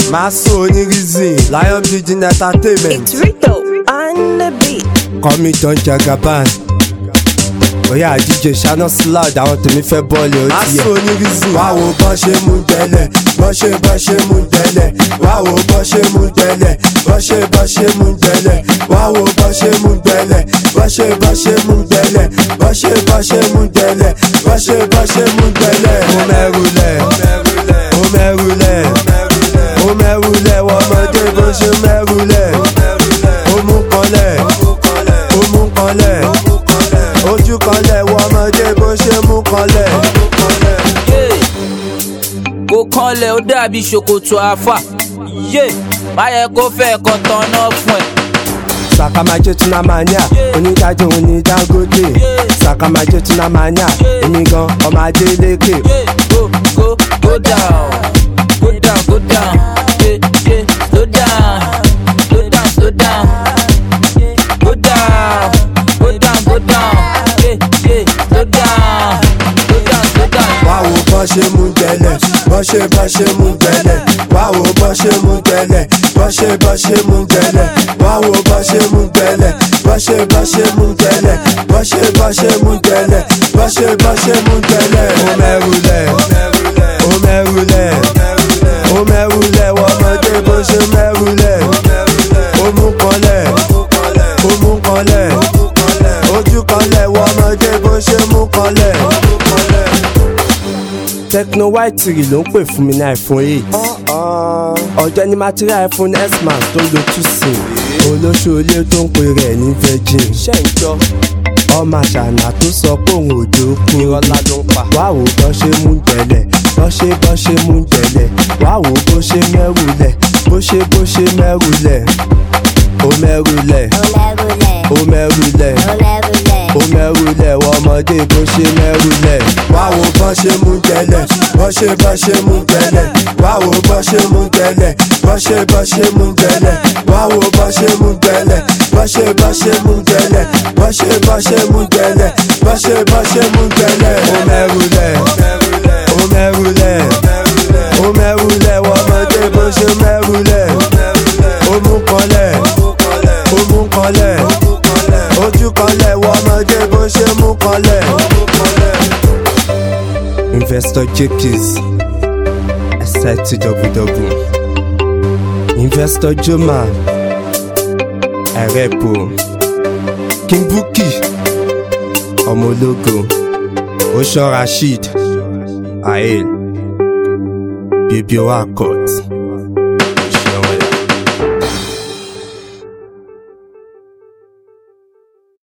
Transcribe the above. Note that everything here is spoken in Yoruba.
máa sún onírísìn lion building entertainment It's Rico on the beat. kọ́mi don jagaban bóyá àjíjẹ ṣáná slide àwọn tèmi fẹ́ bọ́ọ̀lì ó ti yẹ. máa sún onírísìn. wá wo bọ́ ṣe mú tẹ́lẹ̀ bọ́ ṣe bọ́ ṣe mú tẹ́lẹ̀ wá wo bọ́ ṣe mú tẹ́lẹ̀ bọ́ ṣe bọ́ ṣe mú tẹ́lẹ̀ wá wo bọ́ ṣe mú tẹ́lẹ̀ bọ́ ṣe bọ́ ṣe mú tẹ́lẹ̀ bọ́ ṣe bọ́ ṣe mú tẹ́lẹ̀ bọ́ ṣe bọ́ ṣe mú tẹ́lẹ̀. ó mẹ́rù lẹ̀ ó mẹ́rù lẹ̀ ó mẹ́rù lẹ̀ wọ́n ọmọdé bó ṣe mẹ́rù lẹ̀ ó mú kanlẹ̀ ó mú kanlẹ̀ ojú kanlẹ̀ wọ́n ọmọdé bó ṣe mú kanlẹ̀. kò kanlẹ̀ ó dàbí ṣòkòtò àfà yé báyẹ̀ kó fẹ́ kan tán náà fún ẹ. sàkàmàjẹ tunamania onídàájọ òní dangote sàkàmàjẹ tunamania èmi gan ọmọ adélékè. Yeah, go go go down go down go down yeah, yeah, slow down slow down slow down go down go down go down yeah, yeah, slow down slow down slow down. wá wo bọ́ ṣe mú tẹ́lẹ̀ bọ́ ṣe bọ́ ṣe mú tẹ́lẹ̀ wá wo bọ́ ṣe mú tẹ́lẹ̀ bọ́ ṣe bọ́ ṣe mú tẹ́lẹ̀ wá wo bọ́ ṣe mú tẹ́lẹ̀ bọ́ ṣe bọ́ ṣe mú tẹ́lẹ̀ bọ́ ṣe bọ́ ṣe mú tẹ́lẹ̀ bọ́ ṣe bọ́ ṣe mú tẹ́lẹ̀. ó mẹ́rù lẹ̀ ó mẹ́rù lẹ̀ ó mẹ́rù lẹ̀ wọ́n ọmọdé bó ṣe mẹ́rù lẹ̀ ó mú kanlẹ̀ ó mú kanlẹ̀ ojú kanlẹ̀ wọ́n ọmọdé bó ṣe mú kanlẹ̀ techno white three ló ń pè fún mi ní iphone eight ọjọ́ ní material iphone x max tó ń lo two sim olóṣòlé tó ń pè rẹ̀ ní virgin ọmọ àṣànà tó sọ pé òun òjò kú ìrọ̀lá ló ń pa wá wò bọ́ ṣe mú tẹ̀lẹ̀ bọ́ ṣe bọ́ ṣe mú tẹ̀lẹ̀ wá wò bó ṣe mẹ́rù lẹ̀ bó ṣe bó ṣe mẹ́rù lẹ̀ ó mẹ́rù lẹ̀ ó mẹ́rù lẹ̀ ó mẹ́rù lẹ̀ wọ́n ọmọdé bó ṣe mẹ́rù lẹ̀. wá wo bọ́ ṣe mú tẹ́lẹ̀ bọ́ ṣe bọ́ ṣe mú tẹ́lẹ̀ wá wo bọ́ ṣe mú tẹ́lẹ̀ bọ́ ṣe bọ́ ṣe mú tẹ́lẹ̀ wá wo bọ́ ṣe mú tẹ́lẹ̀ bọ́ ṣe bọ́ ṣe mú tẹ́lẹ̀ bọ́ ṣe bọ́ ṣe mú tẹ́lẹ̀ bọ́ ṣe bọ́ ṣe mú tẹ́lẹ̀. ó mẹ́rù lẹ̀ ó mẹ́rù lẹ̀ ó mẹ́rù lẹ̀ wọ́n ọmọdé bó ṣe mẹ́rù lẹ̀ ó mú kanlẹ̀ ó mú kanlẹ̀ ojú kanlẹ̀ wọ ọmọdé bó ṣe mú kanlẹ̀. investor jps ẹsẹ̀ ti dọ̀bùdọ̀bù investor joma ẹ̀rẹ́pò kimbuki ọmọ ológo oṣan rasheed ael bíbí owó akọt.